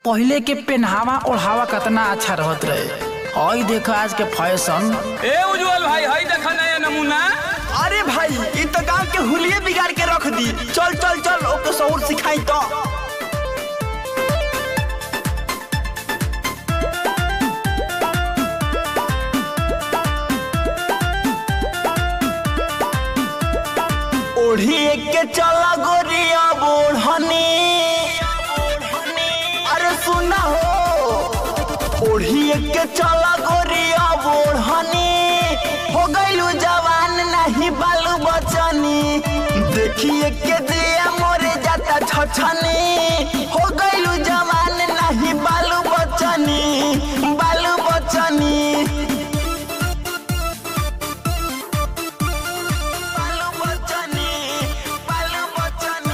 पहिले के पेनहावा ओढ़ावा कितना अच्छा रहत रहे हई देखो आज के फैशन ए उज्जवल भाई हई देखा नया नमूना अरे भाई इ तो गांव के हुलिये बिगाड़ के रख दी चल चल चल ओके शौर सिखाई तो ओढ़िए के चला गोरिया बोढ़नी अरे सुना हो ओढ़िए के चला गोरिया बोढ़नी हो गईलू जवान नहीं बालू बचनी देखिए के दिया मोरे जाता छछनी हो गईलू जवान नहीं बालू बचनी बालू बचनी बालू बचनी बालू बचनी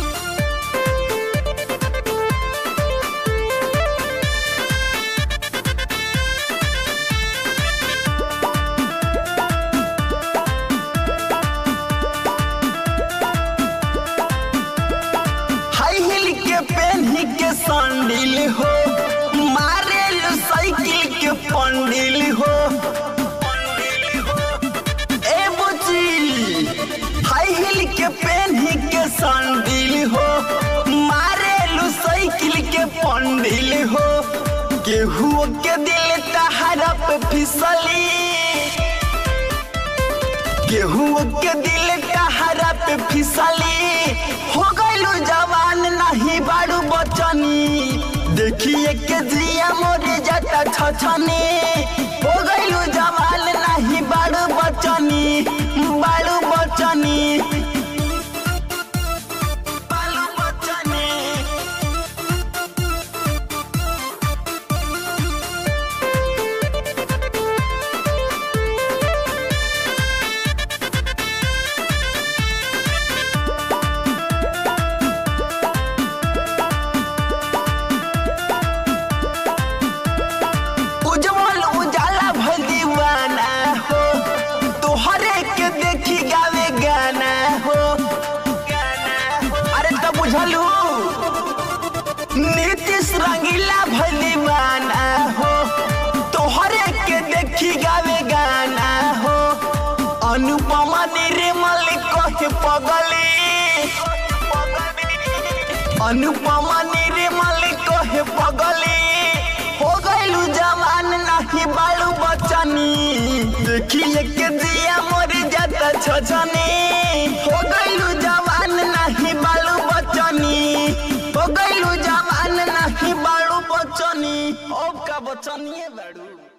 हाई हिल के पेन्ही के संडिल हो मारे साइकिल के पंडिल हो ए बुची हाई हिल के पेन्ही के संडिल हो मारे साइकिल के पंडिल हो केहू के दिल तहरा पे फिसली गेहूं के दिल कहरा पे फिसली हो गईलू जवान नहीं बाड़ू बचनी देखिए के जिया मोरे जाता छछनी हो गईलू जवान नहीं बाड़ू बचनी बाड़ू बचनी बाड़ू बचनी उज्जवल उजाला भल दीवाना हो तोहरे के देखी गावे गाना हो अरे तो बुझलू नीतीश रंगीला भल दीवाना हो तोहरे के देखी गावे गाना हो अनुपमा निर्मल कहे पगली अनुपमा निर्मल कहे पगली हो गईलू जवान नहीं बालू बचनी देखिए के दिया मोर जाता छछनी हो गईलू जवान नहीं बालू बचनी हो गईलू जवान नहीं बालू बचनी अब का बचनी है बाड़ू